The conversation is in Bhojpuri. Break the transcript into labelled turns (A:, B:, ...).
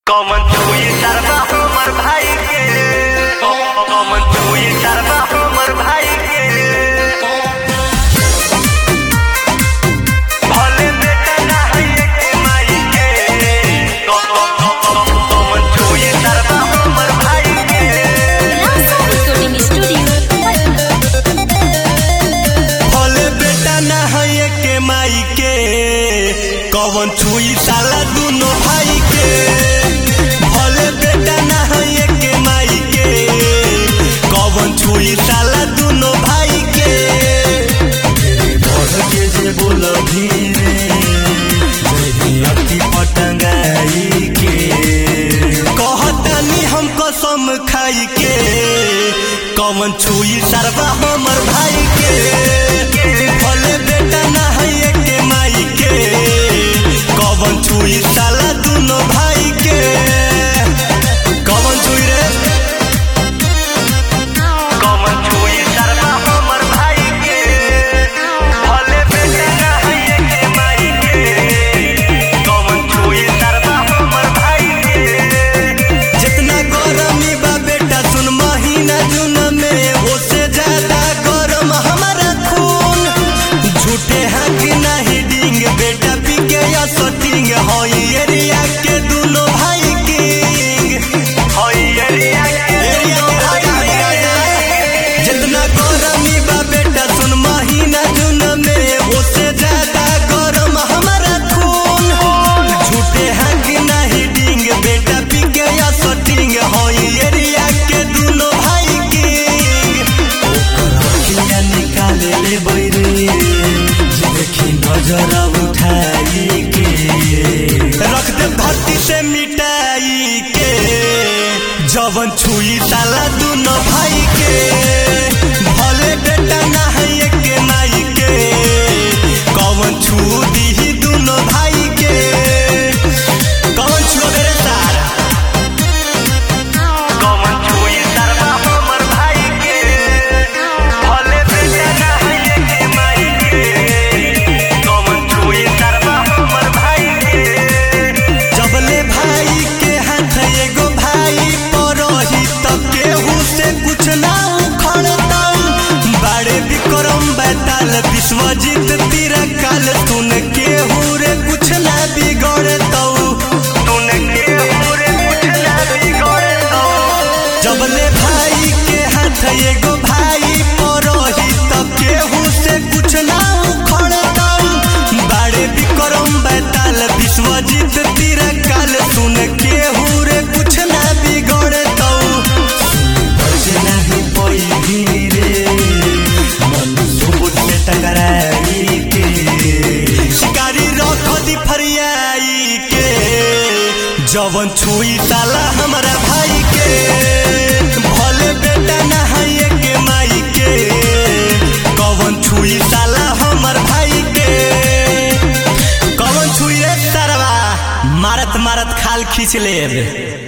A: कमन छुई शर्मा हमर भाई के कमन छुई शर्मा हमर भाई के भले बेटा ना है एक माई के कमन छुई शर्मा हमर भाई के
B: Rasa Recording Studio, Patna.
C: भले बेटा ना है के माई के कवन छुई साला दुनो भाई के भले बेटा ना है के माई के कवन छुई साला दुनो भाई के बढ़ के जे बोल धीरे अति पटंगाई के कहतानी हम कसम खाई के कवन छुई सरवा हमर भाई के भले बेटा ना है के माई के कवन छुई साला दुनो भाई के कवन छुई रे
A: कमन छुई शर्मा हमर भाई के भले बेटा ना है एक माई के कमन छुई शर्मा हमर भाई के
C: जितना गरमी बा बेटा सुन महीना जून में ओसे ज्यादा गरम हमारा खून झूठे हैं कि नहीं डिंग बेटा पी के या सटिंग हई एरिया के दुनो भाई किंग
A: होई एरिया के
C: एरिया के राजा है राजा। जितना गरमी बा बेटा सुन महीना जून में ओसे ज्यादा गरम हमारा खून झूठे हैं कि नहीं डिंग बेटा पी के या सटिंग हई एरिया के दुनो भाई किंग ओकरा निकाले ले बैरे जे देखी नजर उठाई के रख दे धरती से मिटाई के जवन छुई साला दुनो भाई के भले बेटा ना है के माई के कवन छू दी दुनो भाई के कवन छू रे सारा
A: कमन छुई शर्मा हमर भाई के भले बेटा ना है एक माई के कमन छुई शर्मा हमर भाई के
C: जबले भाई के हाथ एगो भाई परही तब केहू से कुछ ना उखड़तम बड़े विक्रम बैताल विश्वजीत तीर काल सुन केहू रे कुछ ना बिगड़तौ
A: तूने के पूरे कुछ ना बिगड़े तो
C: जबले भाई के हाथ एगो भाई परही तब केहू से कुछ ना उखड़तम बड़े विक्रम बैताल विश्वजीत तीर काल सुन केहू रे कुछ ना बिगड़तौ बचे नहीं पई धीरे मन सुबुत से टकराई के शिकारी रख दी फरियाई के जवन छुई साला हमारा भाई के भले बेटा ना है के माई के कवन छुई साला हमर भाई के कवन छुई रे सरवा मारत मारत खाल खींच लेब